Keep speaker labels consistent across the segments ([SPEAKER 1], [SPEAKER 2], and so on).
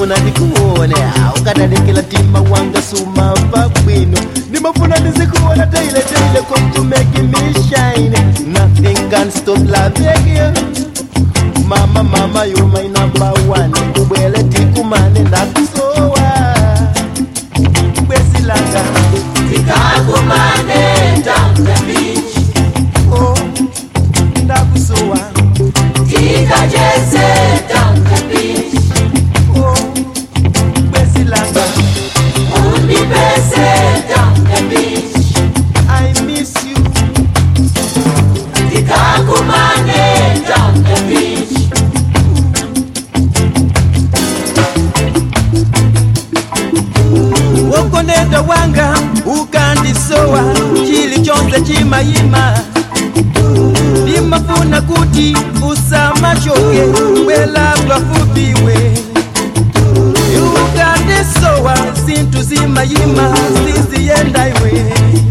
[SPEAKER 1] ndimafuna ndikuone ukadalekela tima wanga sumava bwino ndimafuna ndizikuona teile teile come to make me shine nothing can stop loving you mama mama you my number one ubwele tikumane ndakusowa bwesilanga
[SPEAKER 2] tikakumane down the beach
[SPEAKER 1] oh, ndakusowa
[SPEAKER 2] tikacheze down the beach
[SPEAKER 1] oh, bwesilanga
[SPEAKER 2] undipese down the beach
[SPEAKER 1] i miss you
[SPEAKER 2] tikakumane down the beach
[SPEAKER 1] wokoneda wanga ukandisowa chili chonse chimayima ndimafuna kuti usamashoke bwela bwafupiwe ukandisowa zinthu zimayima siziyenda iwe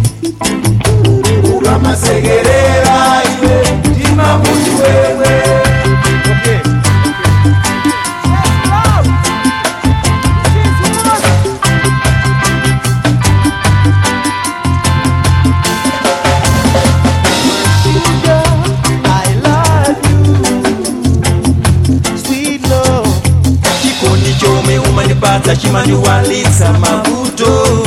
[SPEAKER 2] ukamasekerera iwe ndimamuti wewe
[SPEAKER 1] okay. I love you, sweet love.
[SPEAKER 3] chikondi chomwe umanipatsa chimaniwalitsa mavuto